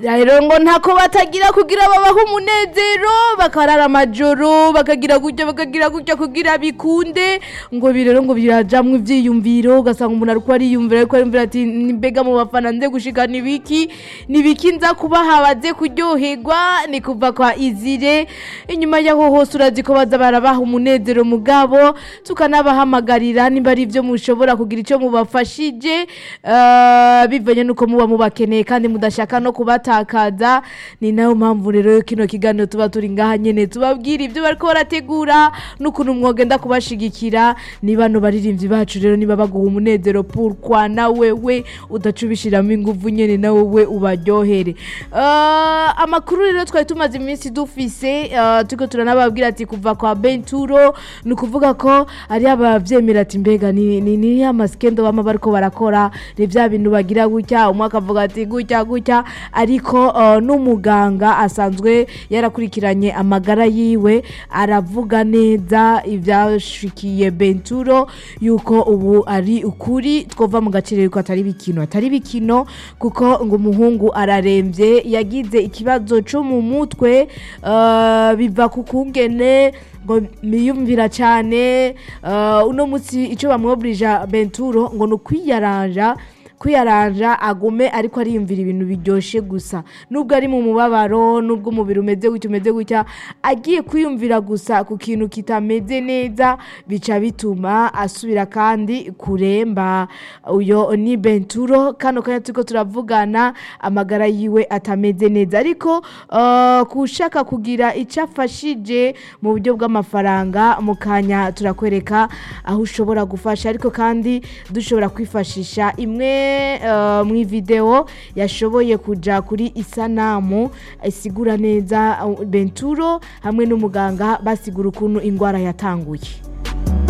rero ngo ntako batagira kugira babaho umunezero bakarara amajoro bakagira gutya bakagira gutya kugira bikunde ngo ibi rero ngo birajamwo ivyiyumviro ugasanga umuntu ariko ariyumvira ariko ariyumvira ati mbega mu bafana nze gushika nibiki nibiki nza kubaha baze kuryoherwa ni kuva kwa izire inyuma yaho hose urazi ko baza barabaha umunezero mugabo tukanabahamagarira nimba ari ivyo mushobora kugira ico mubafashije eh, bivanye nuko muba mubakeneye kandi mudashaka no kubatakaza ni nayo mpamvu rero kino kiganiro tuba turi ngaha nyene tubabwira ibyo bariko barategura n'ukuntu mwogenda kubashigikira ni bano baririmbyi bacu rero niba baguha umunezero pourquoi na wewe udaca ubishiramo inguvu nyene na wewe ubaryohere Eh, amakuru rero twari tumaze iminsi dufise eh, turiko turanababwira ati kuva kwa benturo ni ukuvuga ko ari abavyemera ati mbega ni ni ni ya masikendo bama bariko barakora ni vya bintu bagira gutya umwe akavuga ati gutya gutya ariko eh, n'umuganga asanzwe yarakurikiranye amagara yiwe aravuga neza ivyashikiye benturo yuko ubu ari ukuri twova mu gaciro ko atari bikino atari bikino kuko ngo umuhungu araremvye yagize ikibazo co mu mutwe eh, biva ku kungene ngo miyumvira cyane eh, uno munsi ico bamwobrija benturo ngo ni ukwiyaranja kwiyaranja agume ariko ariyumvira ibintu biryoshe gusa nubwo ari mu mubabaro nubwo umubiri umeze gutya umeze gutya agiye kwiyumvira gusa ku kintu kitameze neza bica bituma asubira kandi kuremba uyo ni benturo kano kanya turiko turavugana amagara yiwe atameze neza ariko uh, kushaka kugira icyo afashije mu buryo bw'amafaranga mu kanya turakwereka aho ushobora gufasha ariko kandi dushobora kwifashisha imwe uh, mu video yashoboye kuja kuri isanamu isigura neza uh, benturo hamwe n'umuganga basigura ukuntu indwara yatanguye